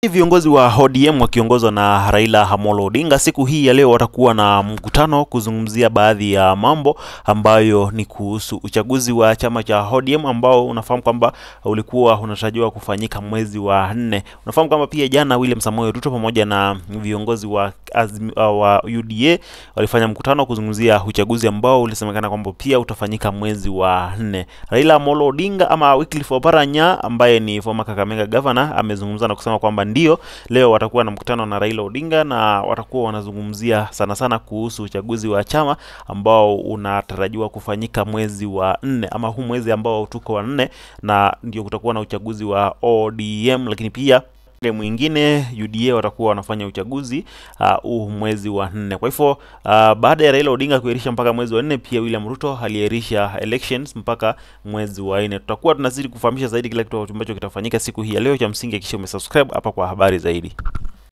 Viongozi wa ODM wakiongozwa na Raila Amolo Odinga siku hii ya leo watakuwa na mkutano kuzungumzia baadhi ya mambo ambayo ni kuhusu uchaguzi wa chama cha ODM ambao unafahamu kwamba ulikuwa unatarajiwa kufanyika mwezi wa nne. Unafahamu kwamba pia jana William Samoei Ruto pamoja na viongozi wa, azmi, uh, wa UDA walifanya mkutano kuzungumzia uchaguzi ambao ulisemekana kwamba pia utafanyika mwezi wa nne. Raila Amolo Odinga ama Wycliffe Oparanya ambaye ni former Kakamega governor amezungumza na kusema kwamba ndio leo watakuwa na mkutano na Raila Odinga na watakuwa wanazungumzia sana sana kuhusu uchaguzi wa chama ambao unatarajiwa kufanyika mwezi wa nne ama huu mwezi ambao tuko wa nne, na ndio kutakuwa na uchaguzi wa ODM, lakini pia ile mwingine UDA watakuwa wanafanya uchaguzi huu uh, mwezi wa nne. Kwa hivyo uh, baada ya Raila Odinga kuahirisha mpaka mwezi wa nne, pia William Ruto aliahirisha elections mpaka mwezi wa nne. Tutakuwa tunazidi kufahamisha zaidi kila kitu ambacho kitafanyika siku hii ya leo. Cha msingi hakikisha umesubscribe hapa kwa habari zaidi.